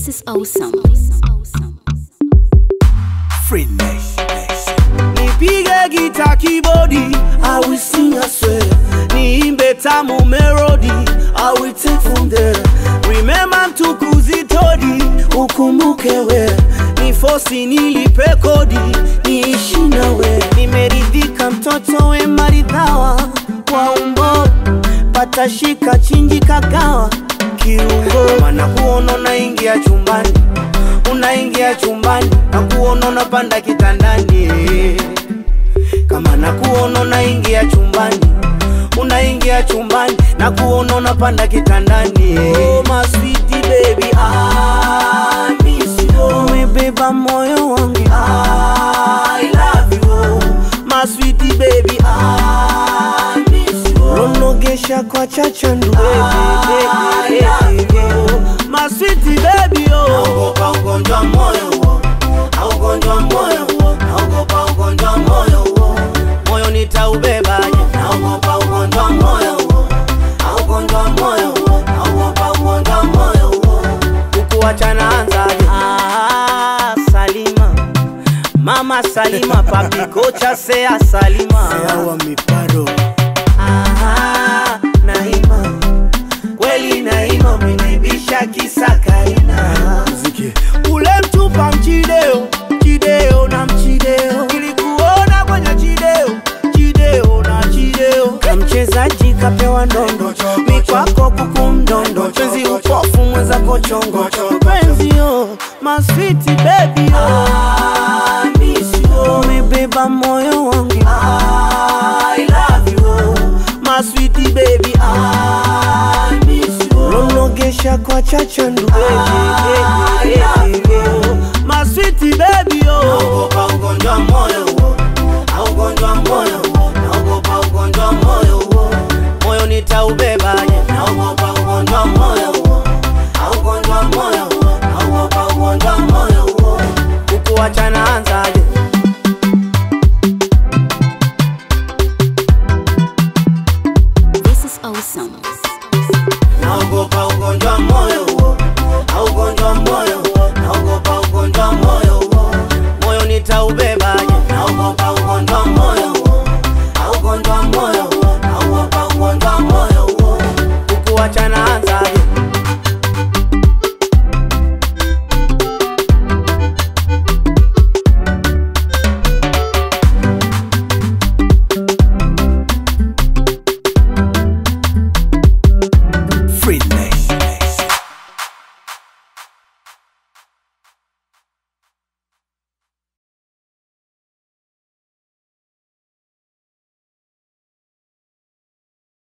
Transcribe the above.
is awesome. Free Nation. nipige gita kibodi I will sing I swear niimbe tamu melody I will take from there remember mtukuzi todi ukumbuke we ni fosi nilipe kodi niishi nawe nimeridhika mtoto we maridhawa kwa umbo patashika chinji kagawa kiungo mana kuona unaingia chumbani unaingia chumbani na kuona unapanda kitandani kama na kuona unaingia chumbani unaingia chumbani na kuona unapanda kitandani oh, my sweetie baby I miss you umebeba moyo wangu I love you my sweetie baby I miss you ronogesha kwa chachandu baby, baby, baby. my sweetie baby oh naogopa ugonjwa moyo huo na ugonjwa moyo huo naogopa ugonjwa moyo huo moyo nitaubebaje naogopa ugonjwa moyo huo na ugonjwa moyo huo naogopa ugonjwa moyo huo ukuachana anzaje ah, Salima mama Salima papi kocha sea Salima Sawa miparo. Ah, Naima kweli Naima umenibisha kisa Karina Mziki. ule mtupa mchideo chideo na mchideo ilikuona kwenye chideo chideo na chideo ka mchezaji kapewa ndondo mikwako kuku mdondo penzi upofu mwenzako chongo penzio maswiti bebi umebeba moyo wangu I love you my sweetie baby I miss you Ronogesha kwa chachandu baby, baby, baby. My sweetie baby oh Naogopa ugonjwa moyo huo Na ugonjwa moyo huo Naogopa ugonjwa moyo huo Moyo nitaubebaje Naogopa ugonjwa moyo huo Na ugonjwa moyo huo Naogopa ugonjwa moyo huo Kukuachana anzaje